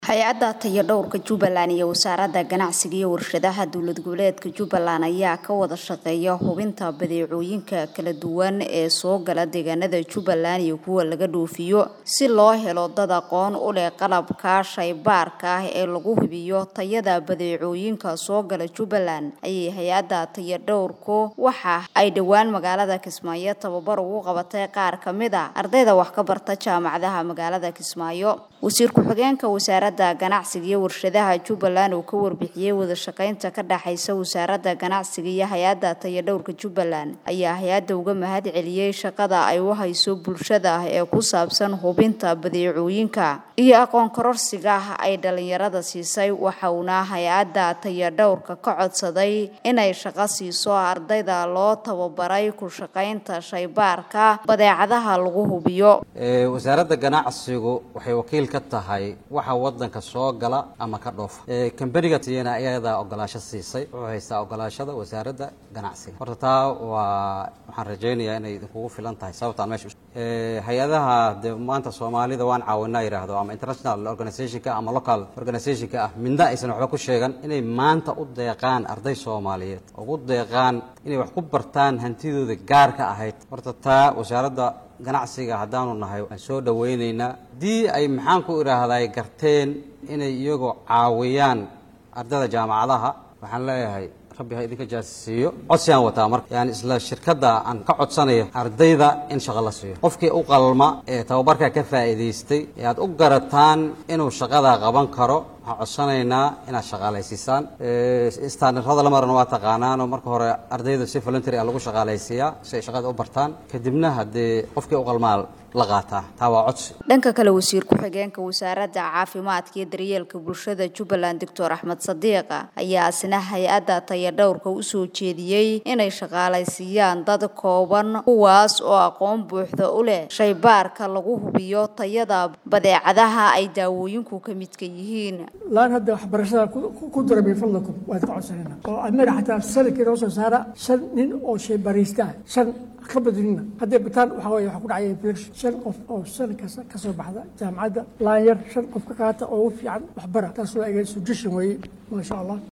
hay-adda tayadhowrka jubbaland iyo wasaaradda ganacsiga iyo warshadaha dowlad goboleedka jubbaland ayaa ka wada shaqeeya hubinta badeecooyinka kala duwan ee soo gala deegaanada jubbaland iyo kuwa laga dhoofiyo si loo helo dad aqoon u leh qalabka shaybaarka ah ee lagu hubiyo tayada badeecooyinka soo gala jubbaland ayay hay-adda tayadhowrku waxa ay dhowaan magaalada kismaayo tababar ugu qabatay qaar ka mid a ardayda wax ka barta jaamacadaha magaalada kismaayo wasiir ku-xigeenka wasaaradda ganacsiga iyo warshadaha jubbaland uu ka warbixiyey wada shaqaynta ka dhexaysa wasaaradda ganacsiga iyo hay-adda tayadhowrka jubbaland ayaa hay-adda uga mahad celiyey shaqada ay u hayso bulshada ee ku saabsan hubinta badeecooyinka iyo aqoon kororsiga ay dhalinyarada siisay waxauna hay-adda tayadhowrka ka codsaday inay shaqo siiso ardayda loo tababaray ku shaqaynta shaybaarka badeecadaha lagu hubiyo wasaaradda ganacsigu waxay wakiil ka tahay waxa wadanka soo gala ama ka dhoofa kambaniga tiyana ayadaa ogolaasho siisay wuxuu haystaa ogolaashada wasaaradda ganacsiga horta taa waa waxaan rajaynayaa inay idinkugu filan tahay sababtaan meesha hay-adaha dee maanta soomaalida waan caawinaa yidhaahdo ama international organizationka ama local organizationka ah midna aysan waxba ku sheegan inay maanta u deeqaan arday soomaaliyeed ugu deeqaan inay wax ku bartaan hantidooda gaarka ahayd horta taa wasaaradda ganacsiga haddaanu nahay waan soo dhawaynaynaa haddii ay maxaan ku idhaahday garteen inay iyagoo caawiyaan ardayda jaamacadaha waxaan leeyahay rabbi ha idinka jaasisiiyo codsi aan wataa marka yani isla shirkadda aan ka codsanayo ardayda in shaqo la siiyo qofkii u qalma ee tababarka ka faa'iidaystay ee aad u garataan inuu shaqada qaban karo waxaan codsanaynaa inaad shaqaalaysiisaan standarada lamarana waa taqaanaanoo marka hore ardayda si voluntary a lagu shaqaalaysiiyaa si ay shaqada u bartaan kadibna haddee qofkii u qalmaa la qaataa taa waa codsi dhanka kale wasiir ku-xigeenka wasaaradda caafimaadka iyo daryeelka bulshada jubbaland doctor axmed sadiiqa ayaa isna hay-adda tayadhowrka usoo jeediyey inay shaqaalaysiiyaan dad kooban kuwaas oo aqoon buuxda u leh shaybaarka lagu hubiyo tayada badeecadaha ay daawooyinku ka midka yihiin laan hadda waxbarashada ku dira min fadlakum waad ka codsanayna oo anaga xataa sanadkii noo soo saara shan nin oo shaybaaraysta ah shan ka badinina hadday bataan waxaa weye waxaa ku dhacaya inflection shan qof oo sanad kasta ka soo baxda jaamacadda laan yar shan qof ka qaata oo ugu fiican waxbara taas waa egan suggestion weeye maasha allah